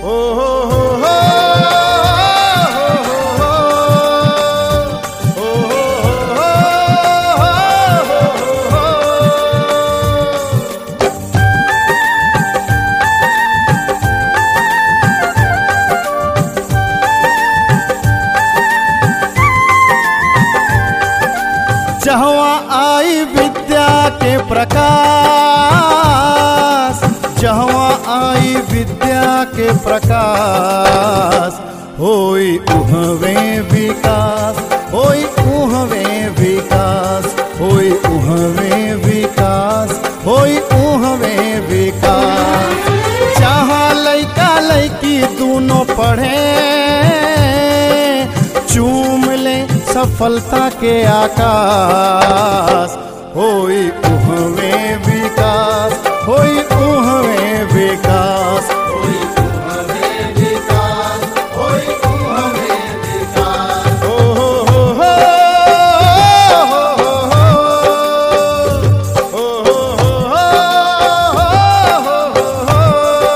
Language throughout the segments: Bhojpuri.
हो हो हो हो हो हो हो जहवा आई विद्या के प्रकाश जहवा आई विद्या के प्रकाश होई उहवे विकास होई उहवे विकास होई उहवे विकास होई उहवे विकास जहाँ लैका लैकी दोनों पढ़े चूम ले सफलता के आकाश होई उहवे विकास होई उहवे विकास होई उहवे विकास होई उहवे विकास हो हो हो हो हो हो हो हो हो हो हो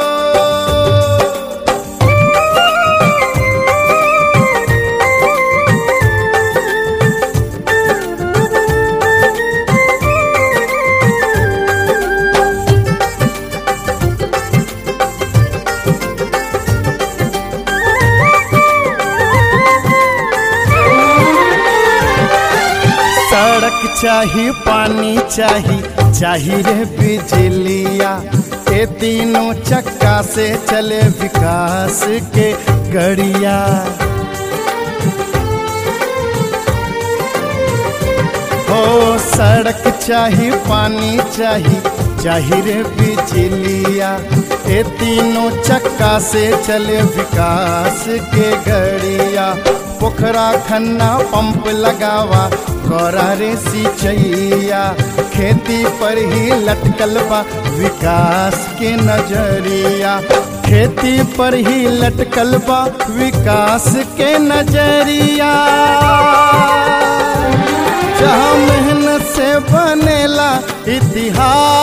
सड़क चाही पानी चाही चाही रे बिजलिया ये तीनों चक्का से चले विकास के गड़िया हो सड़क चाही पानी चाही चाही रे बिजलिया ये तीनों चक्का से चले विकास के गड़िया पोखरा खन्ना पंप लगावा कोरा रे सिंचैया खेती पर ही लटकल बा विकास के नजरिया खेती पर ही लटकल बा विकास के नजरिया जहाँ मेहनत से बनेला इतिहास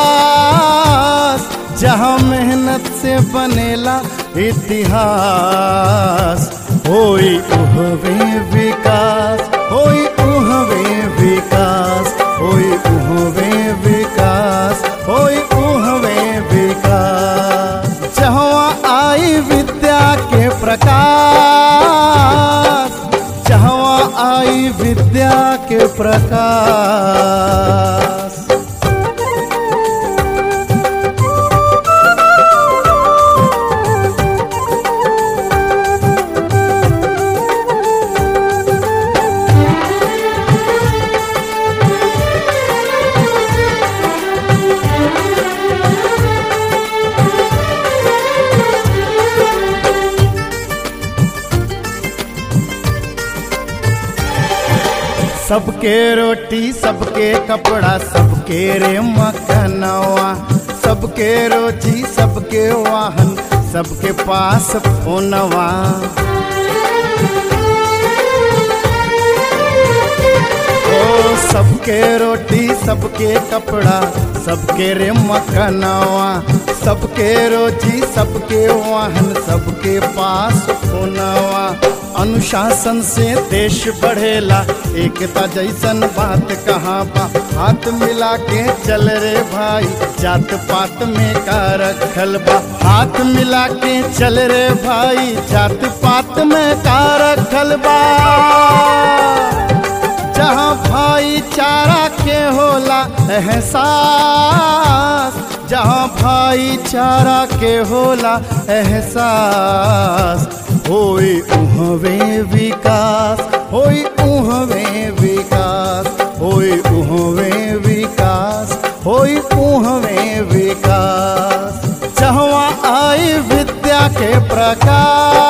जहाँ मेहनत से बनेला इतिहास होई उहवे विकास होई उहवे विकास होई उहवे विकास होई उहवे विकास जहाँ आई विद्या के प्रकाश जहाँ आई विद्या के प्रकाश सबके रोटी सबके कपड़ा सबके रे मकनवा सबके रोजी सबके वाहन सबके पास फोनवा ओ सबके रोटी सबके कपड़ा सबके रे मकनवा सबके रोजी सबके वाहन सबके पास फोनवा अनुशासन से देश बढ़ेला एकता जैसन बात कहाँ बा हाथ मिला के चल रे भाई जात पात में का रखल बा हाथ मिला के चल रे भाई जात पात में का रखल बा जहाँ भाईचारा के होला एहसास जहाँ भाईचारा के होला एहसास होई उहवे विकास होई उहवे विकास होई उहवे विकास होई उहवे विकास जहाँ आई विद्या के प्रकाश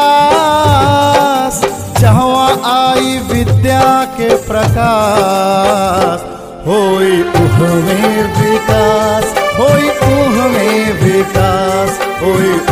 जहाँ आई विद्या के प्रकाश होई उहवे विकास होई उहवे विकास होई